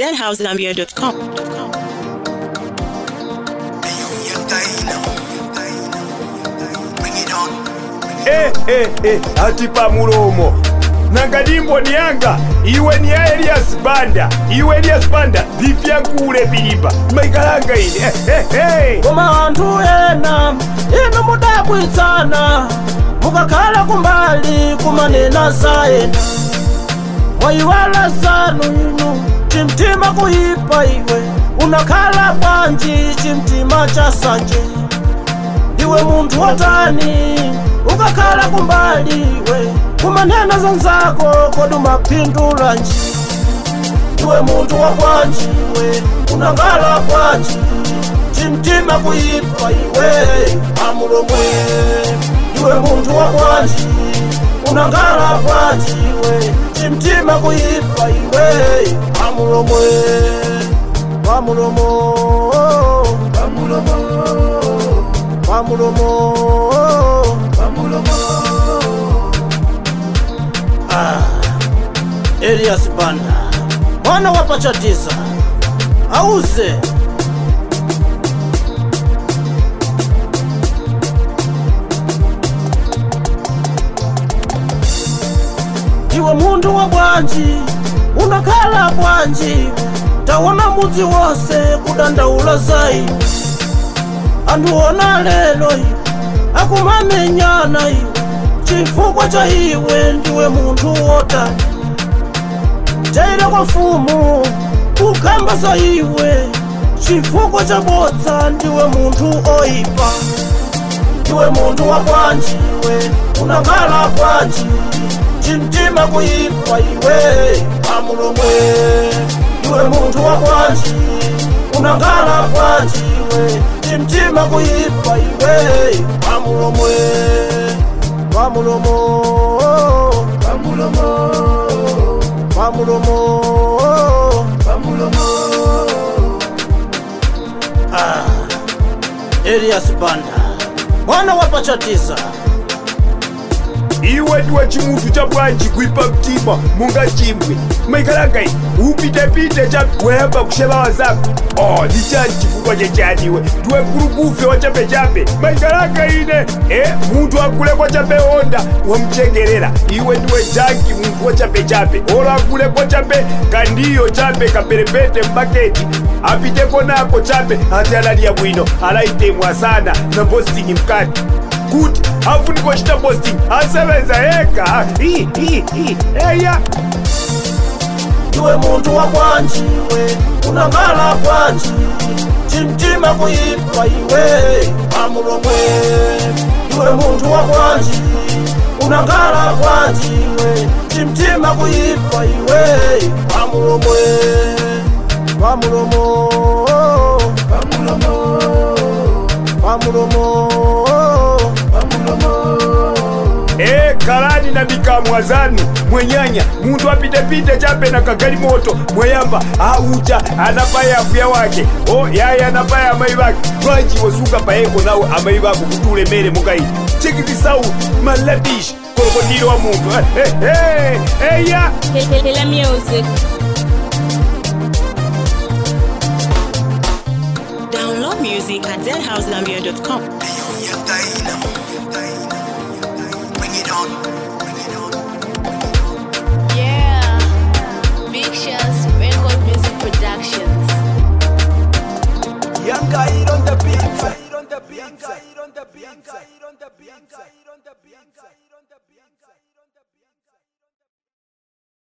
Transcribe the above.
zhousegambia.com. Eh, eh, eh, ati pamulomo nangadimbo niyanga iwe ni ya elias banda iwe elias banda vifyankule vilipa maikalanga ine eh, eh, eh. koma anthu ena inu mudabwitsana mukakhala kumbali kumanena za ena mwayiwala zanu inu chimtima kuyipa iwe unakhala bwanji chimtima cha sanje ndiwe munthu wotani ukakhala kumbali iwe kumanena zanzako kodi umapindula nji iwe munthu wa bwanji iwe unangala bwanji chimtima kuyipa iwe amulomwe iwe munthu wa bwanji unangala bwanji iwe chimtima kuyipa iwe amulomwe wamulomo wamulomo wamulomo wamulomo ah Elias Banda mwana wa Pachatiza auze iwe munthu wa bwanji unakhala bwanji tawona mudzi wonse kudandaula za iwe anthu ona lelo iwe akumamenyana iwe chifukwa cha iwe ndiwe munthu wotani jaira kwa mfumu kukamba za iwe chifukwa cha bodza ndiwe munthu oyipa ndiwe munthu wa bwanji iwe unangala bwanji chimtima kuyipa iwe amulomwe ndiwe munthu wa bwanji unangala bwanji iwe chimtima kuyipa iwe amulomwe wamulomo wamulomo wamulomo wamulomo ah Elias Banda mwana wa Pachatiza iwe ndiwe chimunthu cha bwanji kuipa mtima munga chimwe maikalanga ine upitepite cha weyamba kusheva zako oh ni chani chifukwa chechaniwe ndiwe mkulukufe wa chapechape maikalanga ine eh munthu akule kwa chape honda wamchegerera iwe ndiwe janki munthu wa chapechape olo akule kwa chape kandiyo chape kaperepete mbaketi apiteko nako chape ati alaliya bwino alaitemwa sana na posting mkati kuti afuniko chita posting asebenza ega Hi, hi, hi. eya iwe munthu wa bwanji iwe unangala bwanji chimtima kuyipa iwe amulomwe iwe munthu wa bwanji unangala bwanji iwe chimtima kuyipa iwe amulomwe wamulomo wamulomo wamulomo wamulomo e kalani na mikamwa zanu mwenyanya muntu apitepite chape na kagali moto mweyamba aucha anapaya afuya wake o yaya anapaya amayi bake lwanji wosuka payeko nawe amayi bako kuti ulemere mukayi chekizisau malabishi kolokotiro wa muntu Eh, eh, eh, eya Hela music. Download music at zhousegambia.com. Yeah, Big Shots Record Music Productions. Young guy on the beat, on the beat, on the beat, on the beat, on the beat.